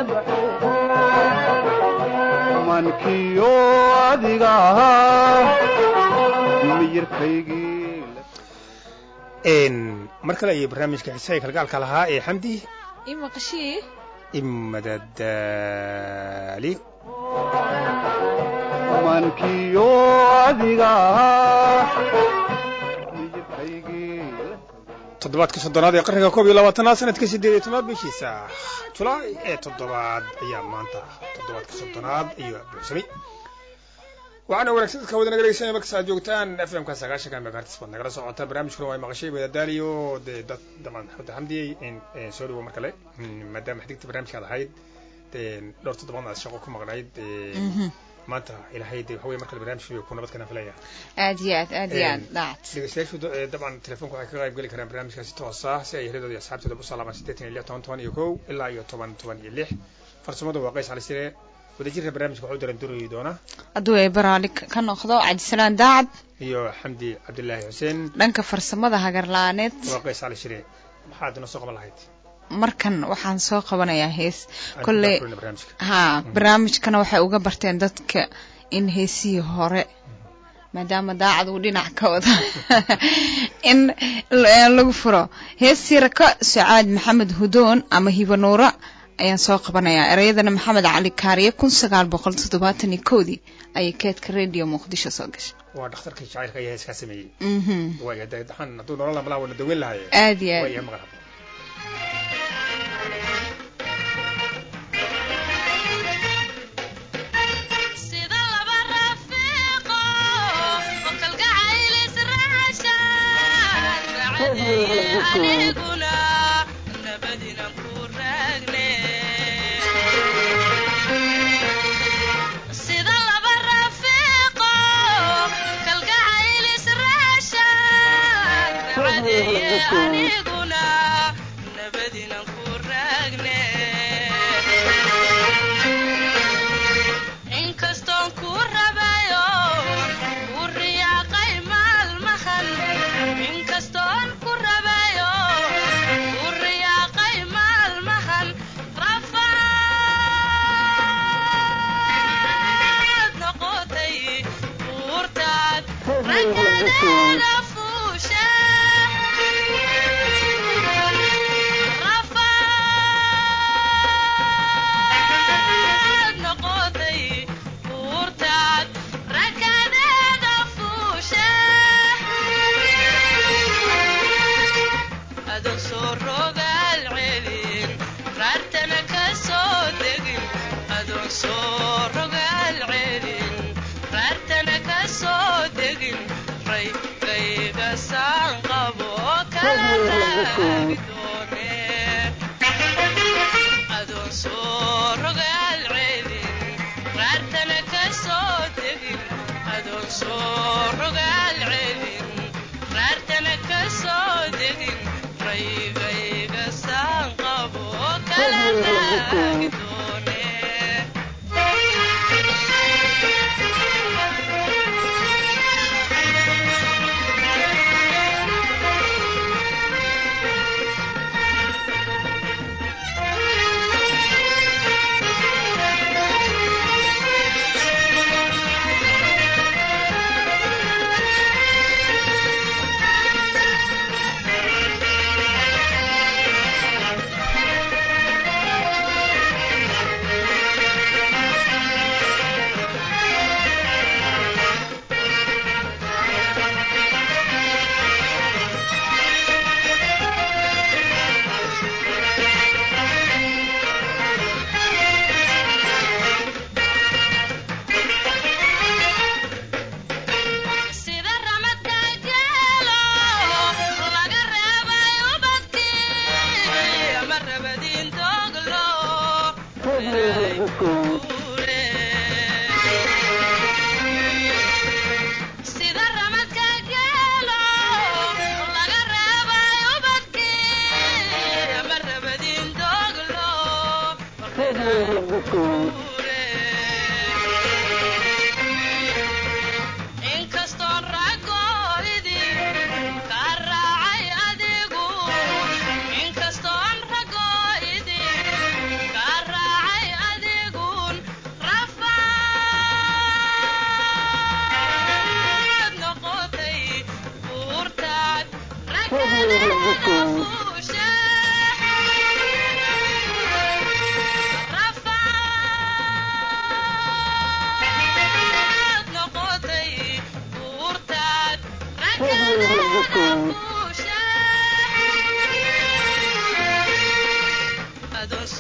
mankiyo adiga ahaa miyirkaygii mar kale iyo barnaamijka xiisaha kalgaalka lahaa ee xamdi imaqashii imadadaali mankiyo adiga ahaa miyirkaygii toddobaadka soddonaad ee qarniga koob iyo labaatanaad sanadka siddeed iyo tobnaad bishiisa julaay ee toddobaad ayaa maanta toddobaadka soddonaad iyo buuxsamay waxaana wanaagsan dadka wada naga dhegeysanaya markasta aad joogtaan f m ka sagaashanka megahertz baad nagala socotaan barnaamijkuna waa maqashay wadadaaliyo dee dad daman xudda xamdiyey soo dhawo mar kale maadaama xigta barnaamijkaad ahayd dee dhowr toddobaadna aad shaqo ku maqnayd maanta ilahay dee waxa weye mar kale barnaamijka ku nabad kana filaya aad iyo aad aad iyo aad dhaacad dhegeystayaashu dabcan telefoonka waxay ka qayb geli karaan barnaamijkaasi toos ah si ay heladooda iyo asxaabtooda u salaamaan siddeetan iyo lix toban toban iyo kow ilaa iyo toban toban iyo lix farsamada waa qays cali sire wadajirka barnaamijka waxu daran duri doona hadduu ay baraali ka noqdo cabdisalaan daacad iyo xamdi cabdilaahi xuseen dhanka farsamada hagarla-aaneed waa qays cali shire maxaad inoo soo qaban lahayd markan waxaan soo qabanayaa hees kolley barnaamijka haa barnaamijkana waxay uga barteen dadka in heesihii hore maadaama daacad uu dhinac ka wada in lagu furo heestii raka sacaad maxamed hudoon ama hibanuura ayaan soo qabanayaa ereyadana maxamed cali kaariye kun sagaal boqol toddobaatan iyo kowdii ayay keedka radio muqdisho soo gashay waa dhakhtarkii jacaylka ayaa heeskaa sameeyey mhm waaya dee daxan hadduu nolol amalaha wana daweyn lahaye aad iyo aad waaya maqal habo sida laba rafiiqo oo kalgacayl israacashaan racadiye aniguna nabadinan ku raagne sida laba rafiiqo kalgacayl israacashaan racadiye aniguna nabadinan ku raagne inkastoon ku rabayo ku riyaaqay maalmahan inkastoon ku rabayo ku riyaaqay maalmahan rafaad noqotay buurtaad ragadeeda fuusha rafaad noqotay buurtaad ragadeeda fuusha adoon soo rogaal celin raartana ka soo degin adoon soo rogaal celin raartana ka soo degin raygayga saan qabo kala raagi doone adoon soo rogaal celin raartana ka soo degin adoon soo rogaal celin raartana ka soo degin raygayga saan qabo kala raagi doone sida ramadka geelo laga reebay ubadkii ama rabadiin dooglo reeray guure sida ramadka geelo laga reebay ubadkii ama rabadiin dooglo reeray guure inkastoon ragooydin ka raacay adigu inkastoon ragooydin ka raacay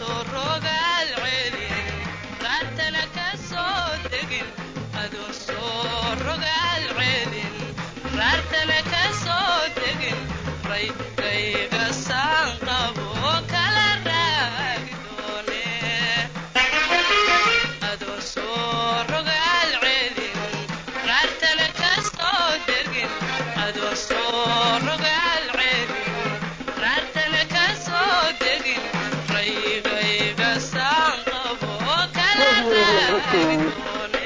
soo rogaal celin raartana ka soo degin adoon soo rogaal celin raartana ka soo degin raydayga saan qabo kala raagi doone adoon soo rogaal celin raartana ka soo degin adoon soo rogaal celin raartana ka soo degin raygayga saan qabo kala raagi doone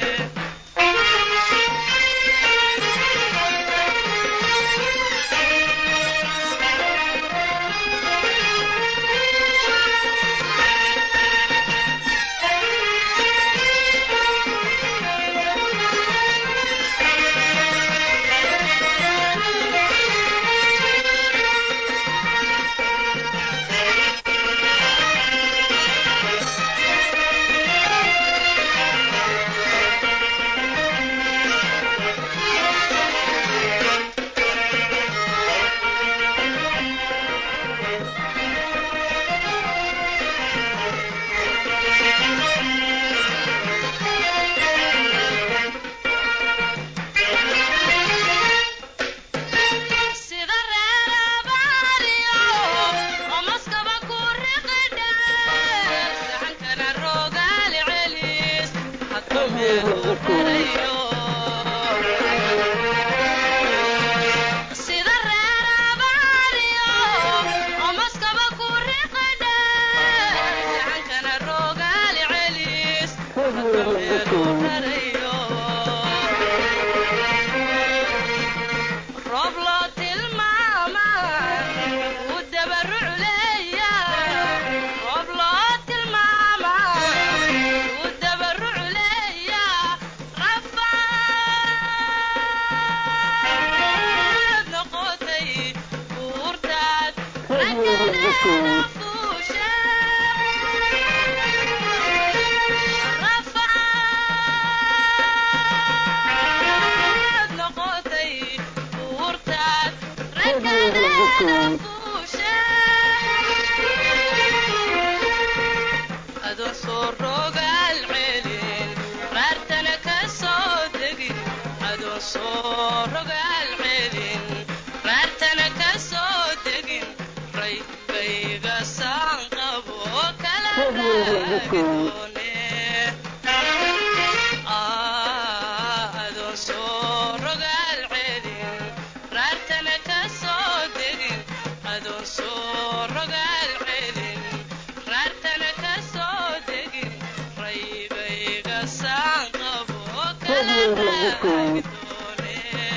sida reerabaariyo oo maskaba ku riqidhe saxankana rogaal celis hadba meel u rarayo sida reerabaariyo oo maskaba ku riqidhe saxankana rogaal celis hadba meel u rarayo roob loo tilmaamay wuu dabaruc leeyaa roob loo tilmaamay wuu dabaruc leeyaa rafaad noqotay buurtaad raggadeeda fuushe rafaad noqotay buurtaad raggadeeda fuushe adoon soo rogaal celin raartana ka soo degin adoon soo rogaal celin raartana ka soo degin raygayga saan qabo kala raagi doone adoon soo rogaal celin raartana ka soo degin adoon soo rogaal celin raartana ka soo degin raygayga saan qabo kala raagi doone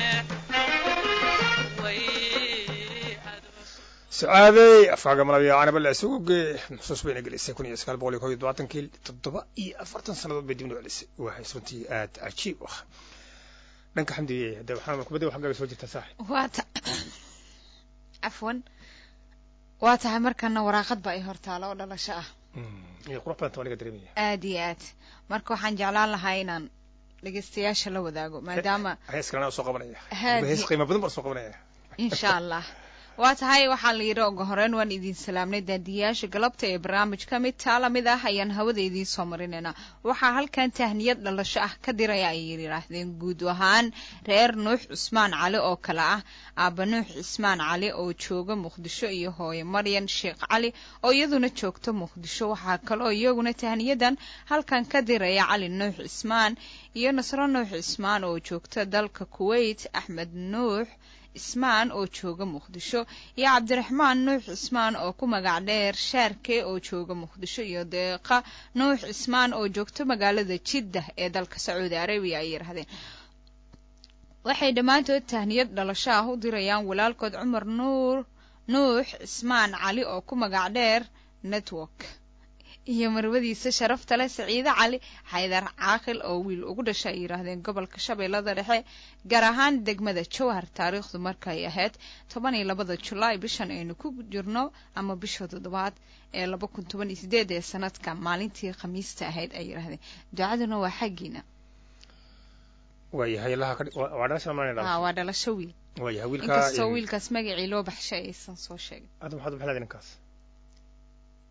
way adoon sucaadey afkaaga malabiya canaba la isugu gee xusuus bayna gelisay kun iyo sagaal boqol iyo kob iyo todobaatankii toddoba iyo afartan sannadood bay dibna celisay waxay runtii aad cajiib u ah dhanka xamdiye hadda waxaan kubadda xaggaaga soo jirtaa saaxib waa ta cafwan waa tahay markana waraaqad ba ay hortaalo oo dhalasho ah iyo qurux badanta waa aniga dareemaya aad iyo aad marka waxaan jeclaan lahaa inaan dhegeystayaasha la wadaago maadaama hees kalena soo qabanaya Haadi. hees qiimo badan baa soo qabanaya insha allah waa tahay waxaa la yidhi ugu horeyn waan idin salaamnay daadiyaasha galabta ee barnaamijka mid taa lamid ah ayaan hawada idiin soo marinaynaa waxaa halkan tahniyad dhalasho ah ka diraya ay yidhaahdeen guud ahaan reer nuux cusmaan cali oo kale ah aaba nuux cismaan cali oo jooga muqdisho iyo hooye maryan sheekh cali oo iyaduna joogta muqdisho waxaa kale oo iyaguna tahniyadan halkan ka diraya cali nuux cismaan iyo nasro nuux cismaan oo joogta dalka kuwait axmed nuux cismaan oo jooga muqdisho iyo cabdiraxmaan nuux cismaan oo ku magac dheer shaarke oo jooga muqdisho iyo deeqa nuux cismaan oo joogta magaalada jiddah ee dalka sacuudi arabiya ay yidhahdeen waxay dhammaantood tahniyad dhalasho ah u dirayaan walaalkood cumar nuur nuux cismaan cali oo ku magac dheer network iyo marwadiisa sharafta leh saciide cali xaydar caaqil oo wiil ugu dhasha ay yidhaahdeen gobolka shabeellada dhexe gaar ahaan degmada jowhar taariikhdu markay ahayd toban iyo labada julaay bishan aynu ku jirno ama bisha toddobaad ee laba kun toban iyo sideed ee sanadka maalintii khamiista ahayd ay yidhaahdeen ducaduna waa xaggiina waayahay laha ka waa waa dhalasha maana ah dhalasha waa dhalasho wiil waayahay wiilka inkastoo wiilkaas magacii loo baxshay aysan soo sheegin hadda maxaad u bixinaysaa ninkaas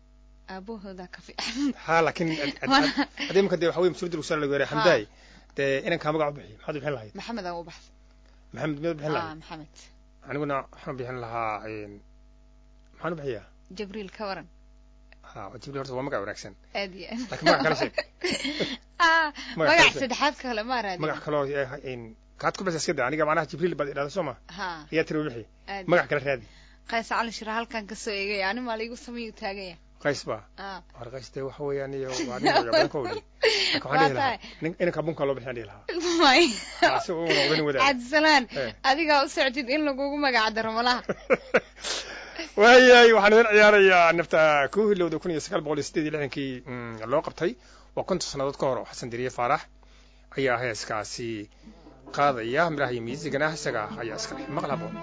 aabahooda ka fiican ha laakiin Wana- hadii imika dee waxa weye mas-uuliyadda lagu saaran lagu yaray xamdaay dee inankaa magac u bixiy maxaad u bixin lahayd maxamed aan u baxsa maxamed miyaad bixin ah lahayd maxamed aniguna waxaan bixin lahaa een, maxaan u bixiyaa jibriil ka waran ha jibril horta waa magac wanaagsan aad iyo aad laakiin magac kala sheeg ah Magac magac kale. saddexaad kale ma raadin magac kaloo eh, een, kaad ku bixisa iska da aniga macnaha jibriil baad idhahda soo ma ha ayaa tiri u bixi aad magac kala raadi qays cali shira halkan ka soo eegaya ani maa laigu sameeyu taagaya qays baa ah war qays dee waxa weeyaan iyo waa nin magac badan ka wadi laakiin waxaan dhihi lahaa nin- inanka bunka loo bixiyaan dhihi lahaa may Ah, si uu noqdo nin wadaag cabdisalaan Eh. adigaa u socdid in lagugu magac daro malaha waayahay waxaan idin ciyaarayaa nafta ku hilowda kun iyo sagaal boqol iyo siddeed iyo lixdankii mm, loo qabtay waa konton sannadood ka hor oo xasan deriye faarax ayaa heeskaasi qaadaya miraha iyo miisigana isaga ayaa iska leh maqal haboon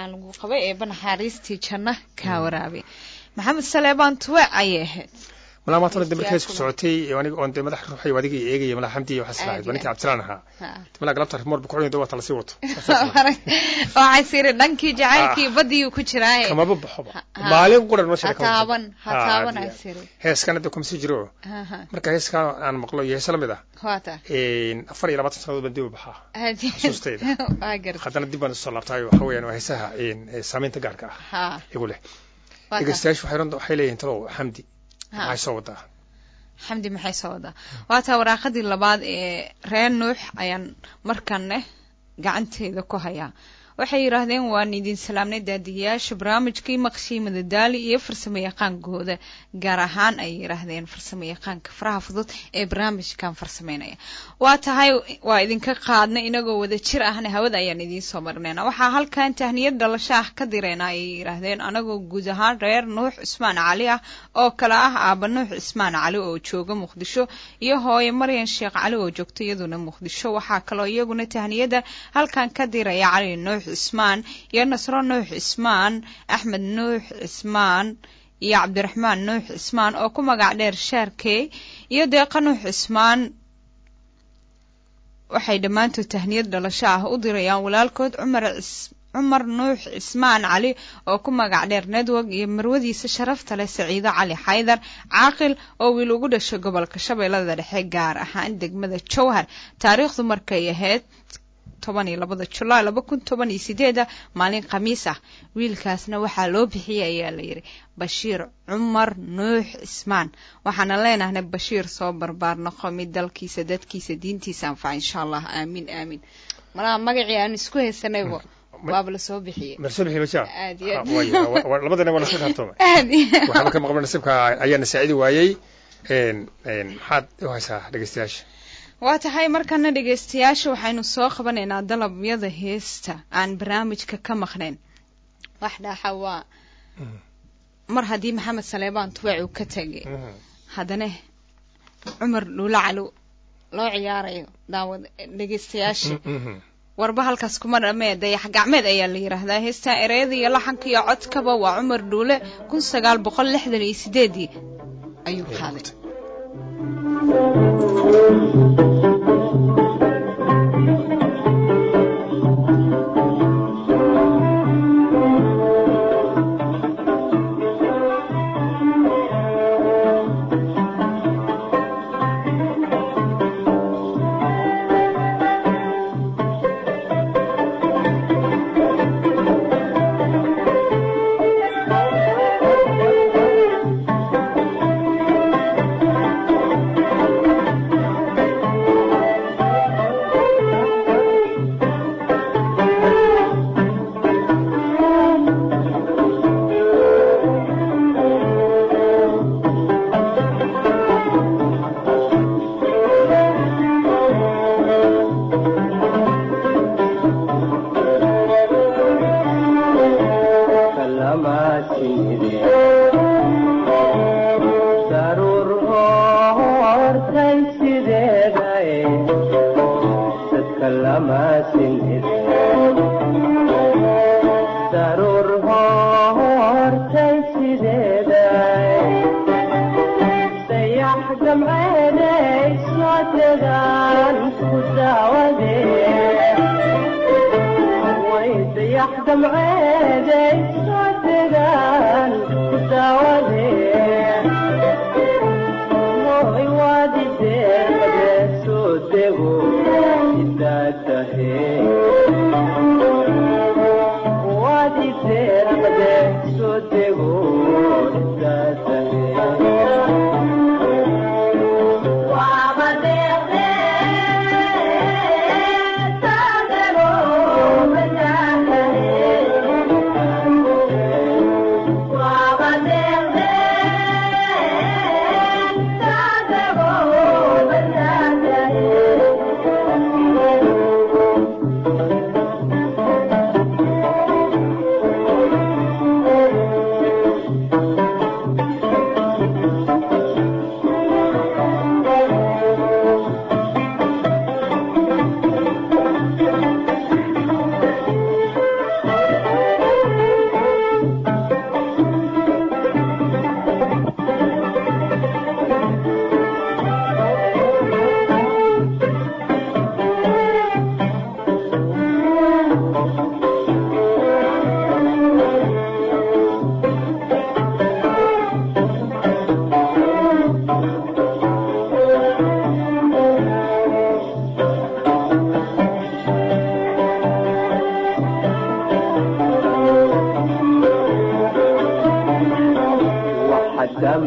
macaan lagu qabay eeba naxariistii janno kaa waraabay maxamed saleebaan tuwe ayay ahayd malaa maanta hore dambe kees ku socotay aniga oon dee madax ruuxay adiga i eegaya malaa xamdi iyo waxaas lahayd waa ninkii cabdisalaan ahaa Ha. malaa galabta rimoor bu kucunay waa tala sii wato waxay siri dhankii jacaylkii badiyuu ku jiraaye kamaba baxoba Ha- ha. maalin quran nolosha ha taaban ha taaban ay siri heeskan hadda kuma sii jiro Ha, ha. marka heeskan aan maqlo iyo heese lamid ah waata afar iyo labaatan sannadood baan dib u baxaa Xasuustayda. waa garta haddana dib baan usoo laabtaayo waxa weeyaan waa heesaha ee saamaynta gaarka ah ha igu leh waata dhegeystayaashu waxay ron- waxay leeyihiin talow xamdi Ha. maxay soo wadaa xamdi maxay soo wadaa waataa waraaqadii labaad ee reer nuux ayaan markanne gacanteeda ku hayaa waxay yidhaahdeen waan idin salaamnay daadiyayaasha barnaamijkii maqshii madadaali iyo farsamo yaqaankooda gaar ahaan ay yidhaahdeen farsamo yaqaanka faraha fudud ee barnaamijkan farsameynaya waa tahay waa idinka qaadnay inagoo wada jir ahna hawada ayaan idiin soo marnayna waxaa halkan tahniyad dhalasho ah ka dirayna ayay yidhaahdeen anagoo guud ahaan reer nuux cusmaan cali ah oo kale ah aaba nuux cismaan cali oo jooga muqdisho iyo hooye maryan sheekh cali oo joogta iyaduna muqdisho waxaa kaloo iyaguna tahniyada halkan ka diraya cali nuux cismaan iyo nasro nuux cismaan axmed nuux cismaan iyo cabdiraxmaan nuux cismaan oo ku magac dheer shaarkey iyo deeqa nuux cismaan waxay dhammaantood tahniyad dhalasho ah u dirayaan walaalkood cumar cis- cumar nuux cismaan cali oo ku magac dheer network iyo marwadiisa sharafta leh saciido cali xaydar caaqil oo wiil ugu dhashay gobolka shabeellada dhexe gaar ahaan degmada jowhar taariikhdu markay ahayd toban iyo labada julaay laba kun toban iyo sideeda maalin khamiis ah wiilkaasna waxaa loo bixiyey ayaa la yidhi bashiir cumar nuux cismaan waxaana leenahnay bashiir soo barbaar noqo mid dalkiisa dadkiisa diintiisa anfaca insha allah aamiin aamiin malaha magacii aan isku haysanaybo waaba lasoo bixiyey mersoo bixi bashaa Aad iyo aad. Ha, waaya, wa- wa- labadana waa lasoo dhaartoomay aad iyo- waxaaba ka maqan nasiibka ayaana saacidi waayey een, een, maxaad u haysaa dhegeystayaasha waa tahay markana dhegeystayaasha waxaynu soo qabanaynaa dalabyada heesta aan barnaamijka ka maqnayn wax dhaaxa waa Mhm. mar haddii maxamed saleebaan tuwaac uu ka tegay Mhm. haddana cumar dhuula calo loo ciyaarayo daawad dhegeystayaasha Mhm. warba halkaas kuma dhamee dayax gacmeed ayaa la yidhaahdaa heestaa ereyada iyo laxanka iyo codkaba waa cumar dhuule kun sagaal boqol lixdan iyo sideedii ayuu qaaday Thank you.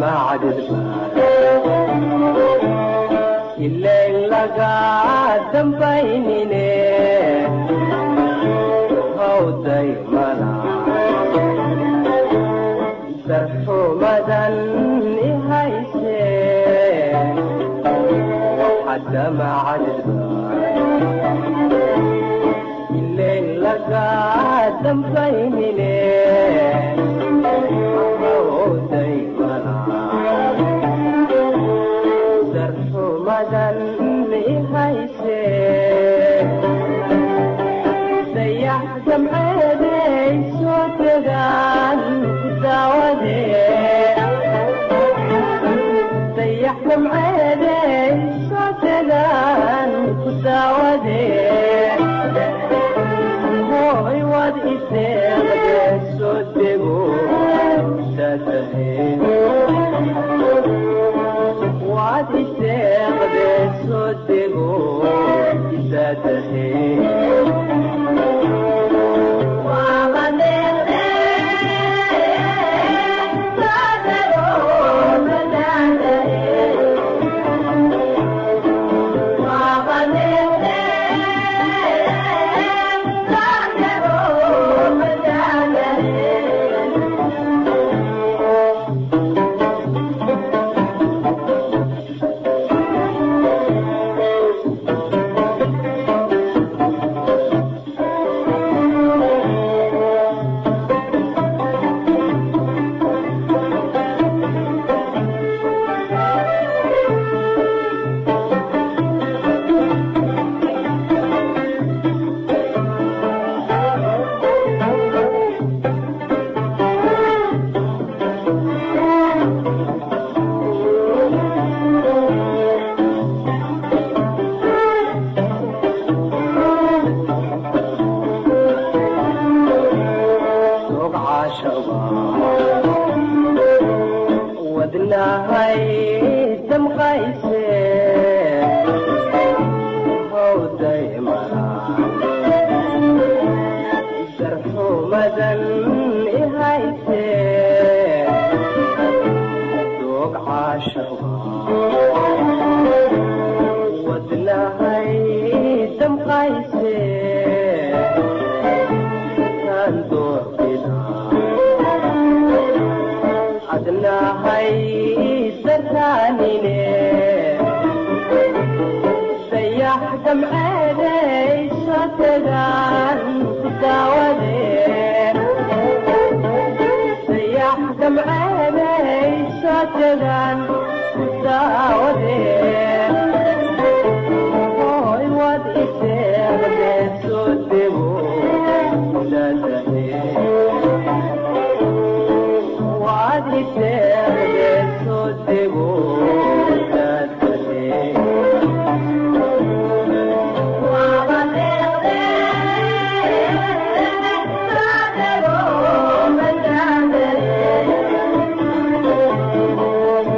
Thank you.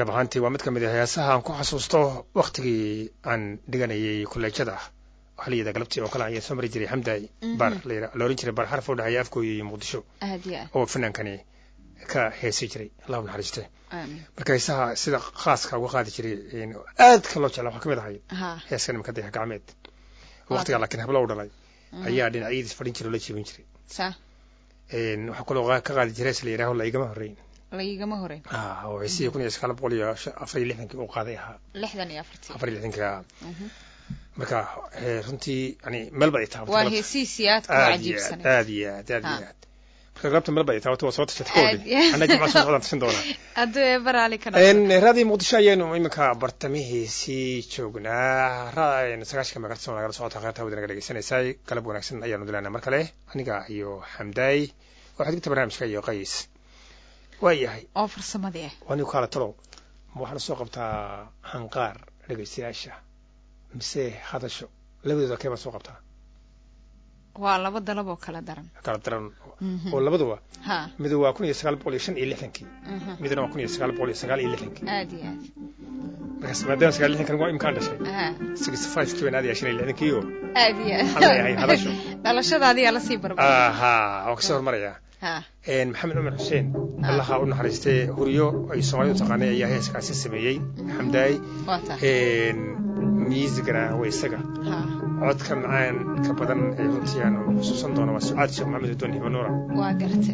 dhab ahaantii waa mid ka mid ah heesaha aan ku xasuusto waktigii aan dhiganayay kolleejyada xiliyada galabtii oo kale ayaan soo mari jiray xamdaay bar la oran jiray bar xaraf u dhexeeya afgooya iyo muqdisho aad iyo aad oo fanaankani ka heesi jiray allahu naxariiste aamin marka heesaha sida khaaska uga qaadi jiray aadka loo jeclaa waxaa ka mid ahayd ha heeska nimanka dayax gacmeed waqtigaa laakiin hablo u dhalay ayaa dhinacyadiis fadhin jiray oo la jiibin jiray sa waxaa kaloo ka qaadi jiray hees la yidhaaho la igama horreyn laigama horeyn ah oo heesihii kun iyo sagaal boqol iyo afar iyo lixdankii uu qaaday ahaa lixdan iyo afartii afar iyo lixdankii ahaa Mhm. marka eh, runtii yani meel ba ay taabatay waa galabta. heesiisii aad ku aad iyo aad cajiibsanay aad iyo aad aad iyo Ha. aad marka galabta meel ba ay taabatay waa soo tashatay Aad koodii iyo- anna jimca soo socdaan tashan doonaa hadduu eebaraali ka En, noqdo raadii muqdisho ayaanu iminka bartamihiisii joognaa ra- sagaashanka megahertz oo nagala socota qaybta hawada naga dhegeysanaysay galab wanaagsan ayaanu dilaynaa mar kale aniga iyo xamdaay waxaad digta barnaamijka iyo qays waayahay oo farsamadii ah waa nigu kaala talow ma waxaana soo qabtaa hanqaar dhegaystayaasha mise hadasho labadooda kee baa soo qabtaa waa laba dalab oo kala daran kala daran Mhm. oo labaduba ha mid waa kun iyo sagaal boqol iyo shan iyo lixdankii Mhm. midna waa kun iyo sagaal boqol iyo sagaal iyo lixdankii aad iyo aad markaas maadaama sagaal iyo lixdankan waa imkaan dhashay ha sixty five kii baan aadaya shan iyo lixdankii oo aad iyo Waxaan leeyahay hadasho. dhalashada adigaa lasii barbar aha waan kasoo hormarayaa ha En, maxamed cumar xuseen allaha u naxariistay huriyo ay soomaalidu taqaanay ayaa heeskaasi sameeyey xamdaay waa taa miisigana waa isaga ha codka macaan ka badan ee runtii aan xusuusan doono waa sucaad sheekh maxamed udon hibanuura waa garte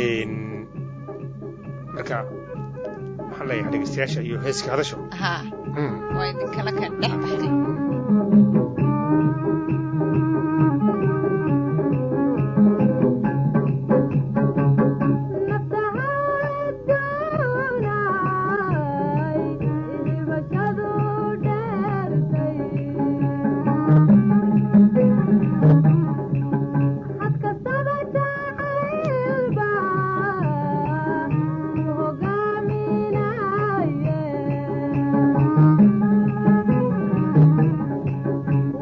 marka waxaan leeyahay dhegeystayaasha iyo heeska hadasho ha Mm. waa idinkala ka dhex baxday Yeah.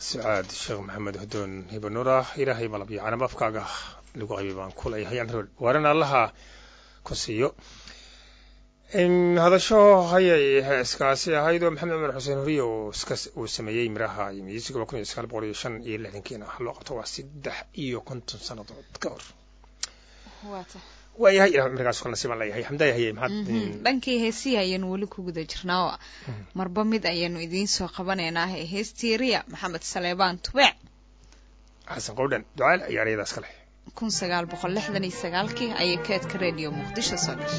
sucaad sheekh maxamed hudoon hibanuura ilaahay malabyo canab afkaaga lagu qaybay baan ku leeyahay anrood waarina allaha ku siiyo hadasho hayay heeskaasi ahayd oo maxamed cumar xuseen horiye uu iska uu sameeyey miraha iyo miisiga kun iyo sagaal boqol iyo shan iyo lixdankiina loo qabto waa saddex iyo konton sannadood ka hor waayahay ilah cumrigaas kala nasiibaan leeyahay xamdaaya hayay maxaad dhankii heesihi ayaanu weli ku guda jirnaa oo marba mid ayaanu idiin soo qabanaynaa heestii riya maxamed saleebaan tubeec xasan qowdhan ducaal ayaa eryadaas ka leh kun sagaal boqol lixdan iyo sagaalkii ayay keedka radio muqdisho soo gashay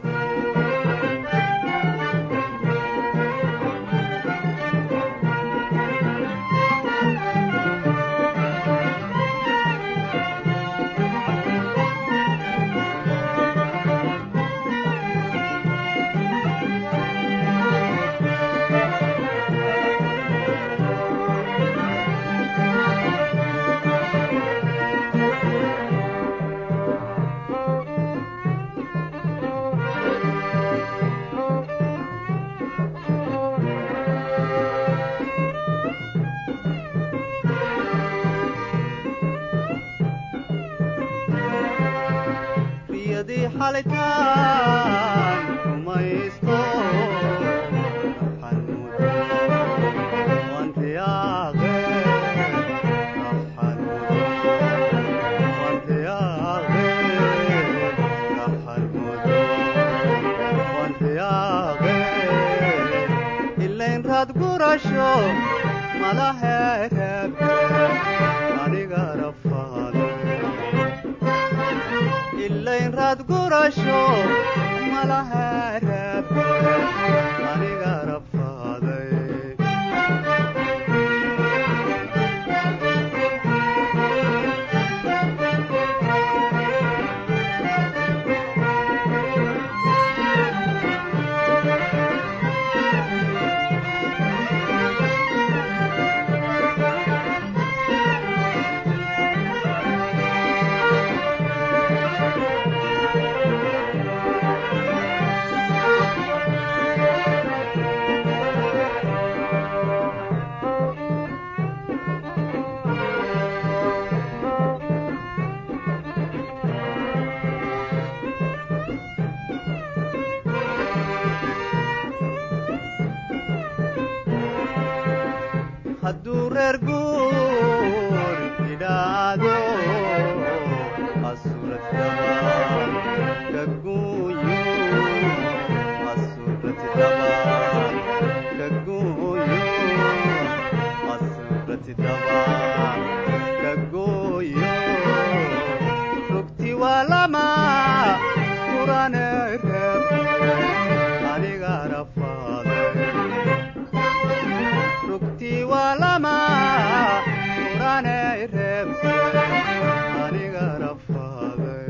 riyadii xalitaan rumaysto raxanuudo wantiyaaqe raxanuudo wantiyaaqe raxanuudo wantiyaaqe ilayn raad gurasho malaheereebte aniga rafaade ilayn raad gurasho malaheereebte aniga rafaaday hadduu reer guur idhaado asuratidabaan ka guuyo asuratidabaan ka guuyo asuratidabaan ka guuyo rugti waa lama kurane reebte aniga rafaaday rugtii waa lama urane reebte aniga rafaaday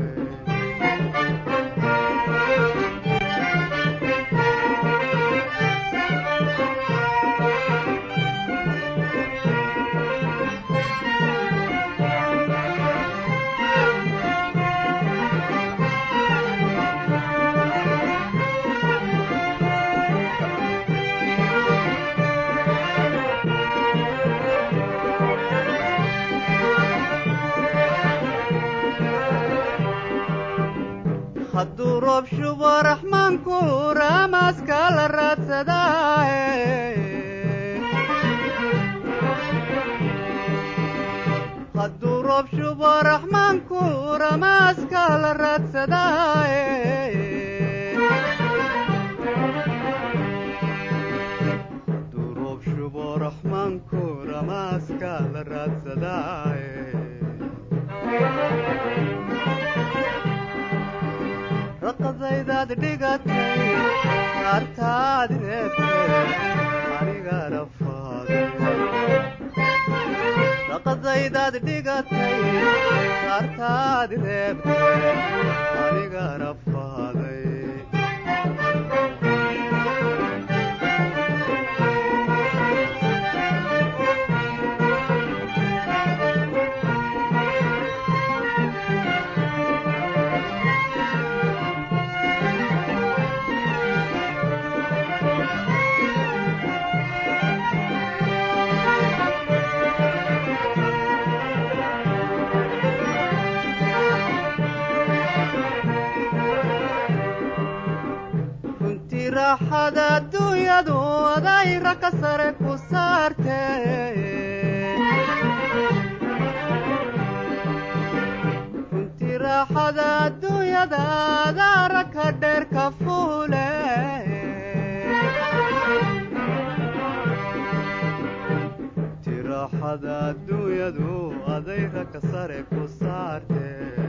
hadduu roob shubo raxmaanku raamaaska la raadsadaaye hadduu roob shubo raxmaanku ramaaska la raadsadaaye hadduu roob shubo raxmaanku ramaaska la raadsadaaye raqadaydaad dhigatay naartaad reebtay aniga rafaaday raqadaydaad dhigatay naartaad reebtay aniga rafaaday raaxada adduunyadu adayra ka sare ku saarte runtii raaxada adduunyada adaara ka dheer ka fuule runtii raaxada adduunyadu adayra ka sare ku saarte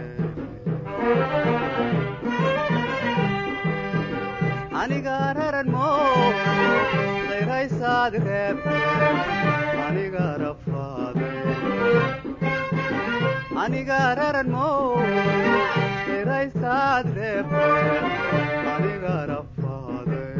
aniga raran mo dayraysaad reebte aniga rafaaday aniga raran mo dayraysaad reebte aniga rafaaday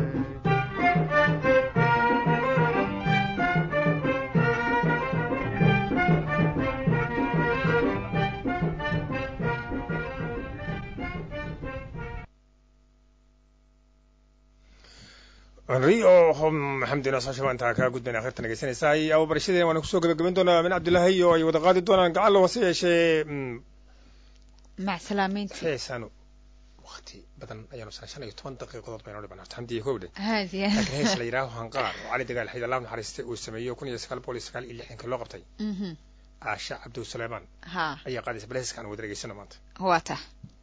henri oo maxamedina saasha intaa kaa gudbayna akhirta dhegeysanaysaay ababarashadeena waana kusoo gabagabayn doonaa min cabdillaahi oo ay wada qaadi doonaan gacan hase yeeshee mac salaamaynti heesaanu wakti badan ayaanu sana shan iyo toban daqiiqadood baynu dhibanaa xamdiya kowdhe haadiya laakiin hees la yidhaaho hanqaar oo cali dagaal xayd allah naxariistay uu sameeyo kun iyo sagaal boqol iyo sagaal iyo lixdanka loo qabtay Mhm. aasha cabdu suleymaan ha ayaa qaadaysa bal heeskaan wada dhegeysano maanta waa tah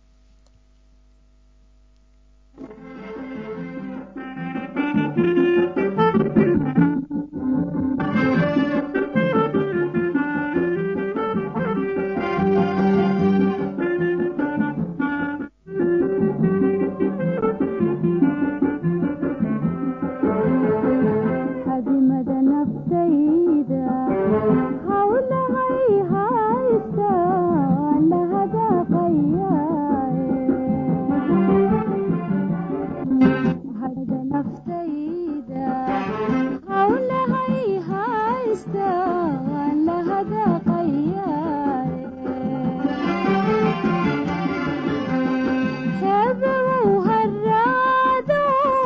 xadimada naftayda hawlahay haysta la hadaqayaahada naftayda hawlahay haysta la hadaqayaa heebawow haraado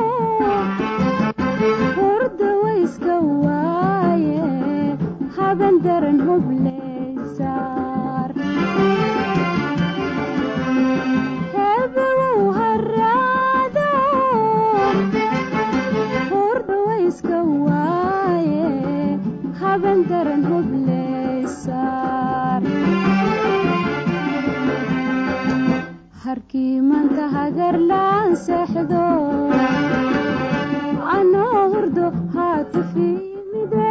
hurda wayska waaye haben daran hubleysaar heebawow haraado hurda wayska waaye haben daran hubleysaar harkii manta hagarlaan seexdo anoo hurdo haatu fiimide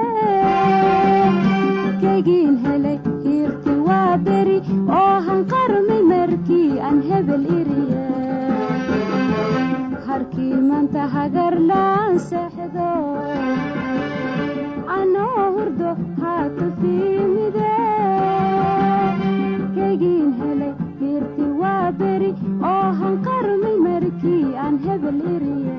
kegiin helay hiirti waa beri oo hanqarmay markii aan hebel iriye harkii manta hagarlaan seexdo anoo hurdo haatu fiimide kegiin helay hiirti waa beri oo hanqarmay markii aan hebel iriye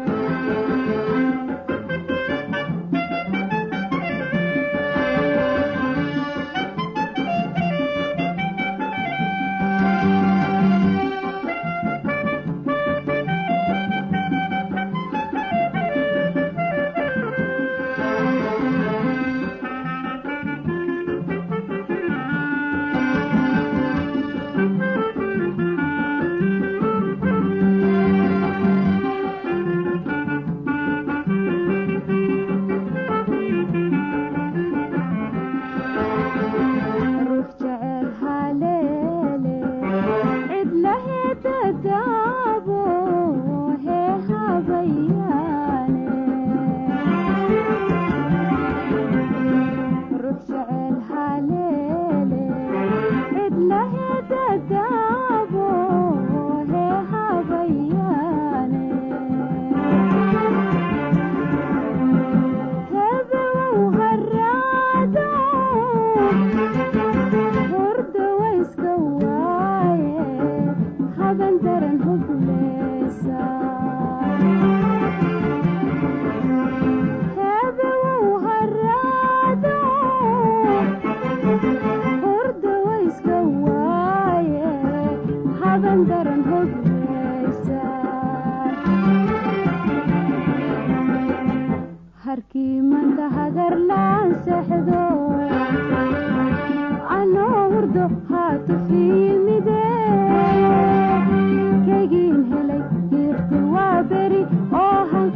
ruux jecel haleele cidlaheeda daabo hee habayaane ruux jecel haleele cidlaheeda daabo hee habayaane heebawow haraado hurda wayska waaye haben daran hubleysa heebawow haraado hurda wayska waaye haben daran hubleysa harkii manta hagarlaan seexdo anoo hurdo haatu fiimide kegiin helay hiirti waa beri oo han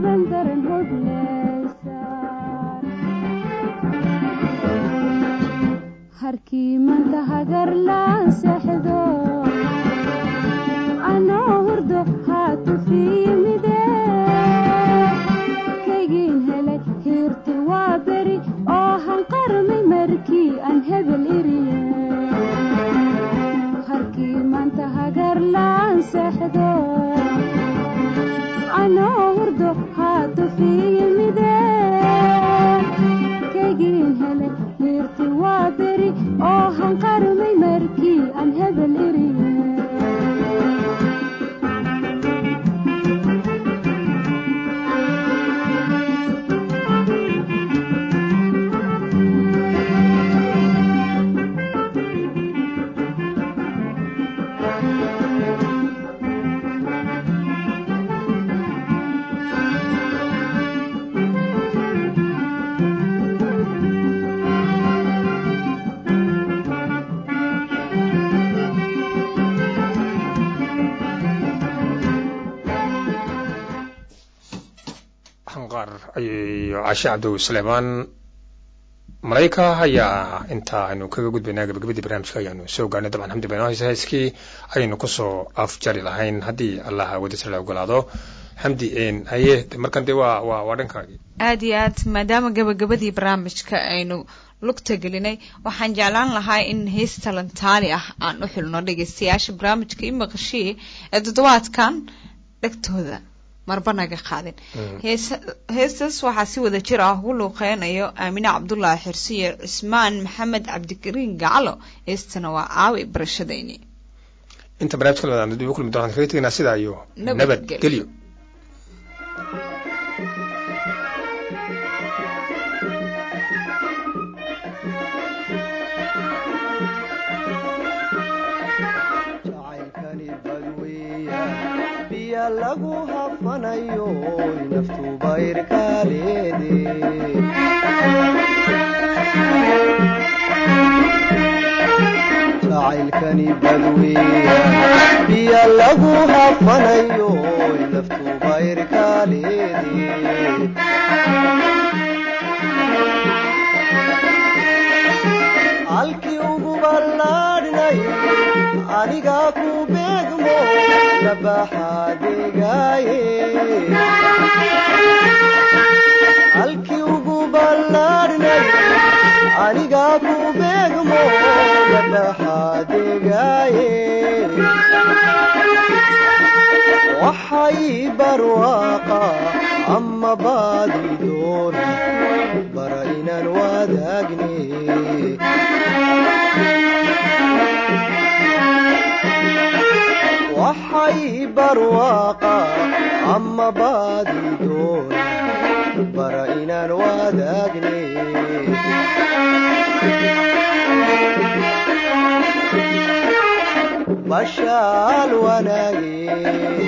taban daran hoglaysa harkii manta hagarlaan seexdo anoo hurdo haatu fiimide kaygiin helay hiirti waa beri oo hanqarmay markii aan hebel iriye harkii manta hagarlaan seexdo anoo hurdo haatu fiimide kaygiin helay hiirti waa beri oo hanqarmay markii aan hebel iriye xanqaar iyo cashe cabdow suleymaan malayka ayaa inta aynu kaga gudbaynaa gabagabadii barnaamijka ayaanu soo gaarnay dabcan xamdi bayno hayse hayskii ayaynu kusoo afjari lahayn haddii allaha wadasir la ogolaado xamdi een haye markan dee waa waa waa dhankaagii aad iyo aad maadaama gabagabadii barnaamijka aynu lugta gelinay waxaan jeclaan lahaa in hees talantaali ah aan u xulno dhegeystayaasha barnaamijka i maqashii ee toddobaadkan dhegtooda marba naga qaadin heesa- heestaas waxaa si wada jir ah ugu luuqeynayo aamine cabdulaahi xirsi iyo cismaan maxamed cabdikariin gacalo heestana waa aawi barashadayni inta barnaamijka la wadaano dib u kulmi doonaan kaga tegaynaa sidaa iyo Nabadgelyo. nabadgelyo jacaylkani badweeya biya lagu hafanayo naftuba irkaaleede jacaylkani badweeya biya lagu hafanayo naftuba irkaaleede halkii ugu ballaadhnay anigaa ku beegmo labaxaadegaaye halkii ugu ballaadhnay anigaa ku beegmo labaxaadegaaye waxay barwaaqa ama baadi doona bara inaan wadaagne waxay barwaaqa ama baadi doona bara inaan wadaagne bashaal wanaage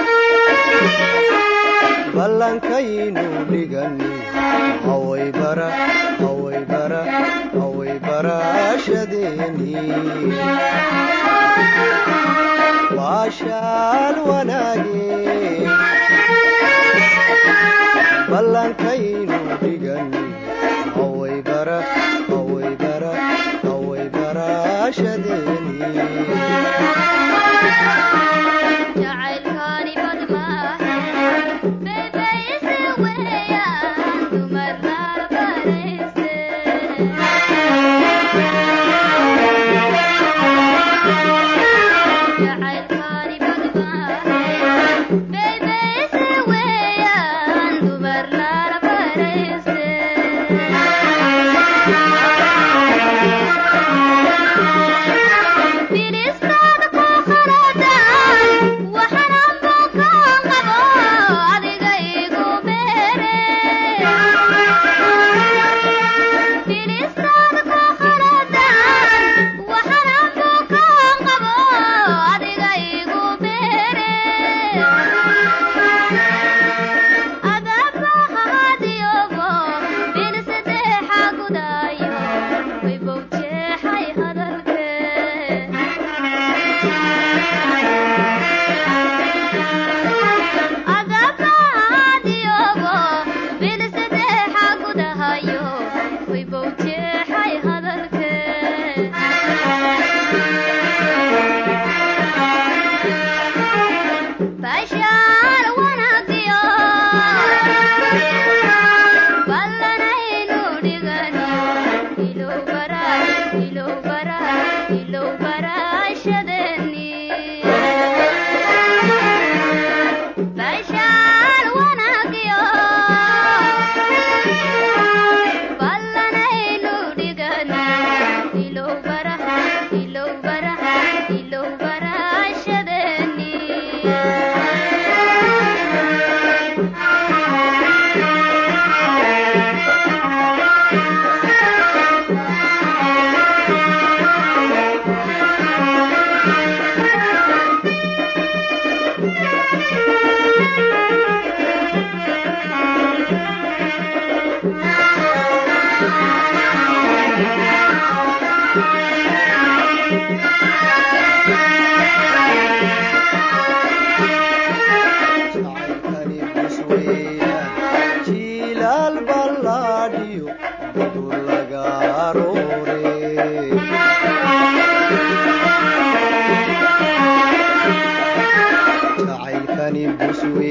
ballankaynu dhigani haway bara haway bara haway barashadeeni waashaal wanaage ballankaynu dhigani haway bara haway bara haway barashadeeni jacaylkaani badmaahe beebayse weeyaan dumarna barayse jacaylkaani badmaahe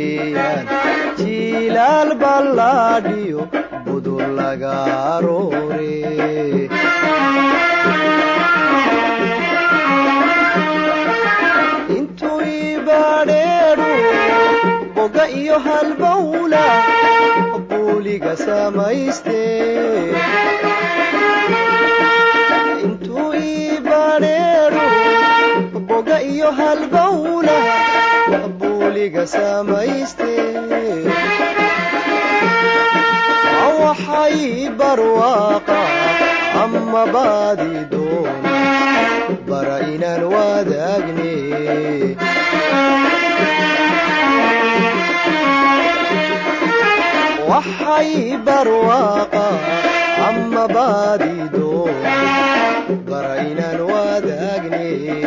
weeyaan jiilaal ballaadhiyo budur laga aroore intuu ibaadheedhu boga iyo halbawla buuliga samayste intuu ibaadheedhu boga iyo halbawla buuliga samayste waxay barwaaqa ama baadi doona bara inaan wadaagne waxay barwaaqa ama baadi doona bara inaan wadaagne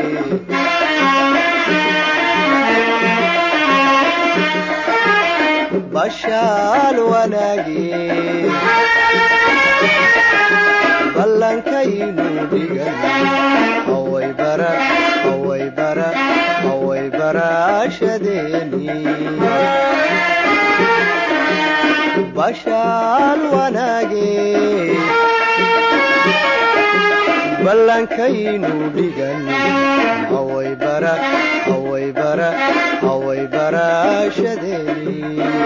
bashaal wanaage ballankaynu dhigan haway bara haway bara haway baraashadeeni bashaal wanaage ballankaynu dhigan haway bara haway bara haway baraashadeeni